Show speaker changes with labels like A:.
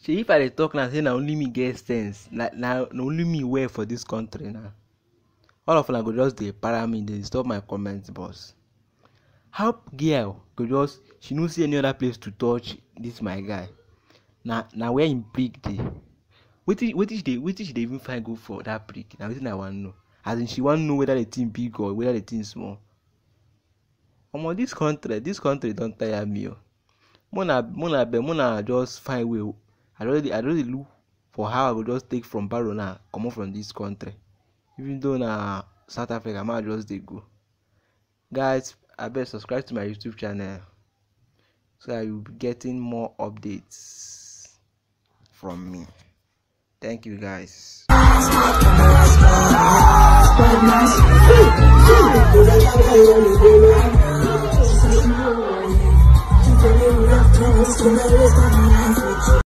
A: shey if i dey talk now say na only me get sense na na na only me well for dis country na all of una go just dey para me dey disturb my comment box how girl go just she no see any other place to touch dis my guy na na where im prick dey wetin wetin she dey wetin she dey even find go for dat prick na wetin i wan know as in she wan know whether the thing big or whether the thing small omo dis country dis country don tire me o mo na mo na abeg mo na just find way i don dey i don dey look for how i go just take from barrow now comot from dis country even though na south africa ma just dey go guys abeg subscribe to my youtube channel so that you will be getting more updates from me thank you guys.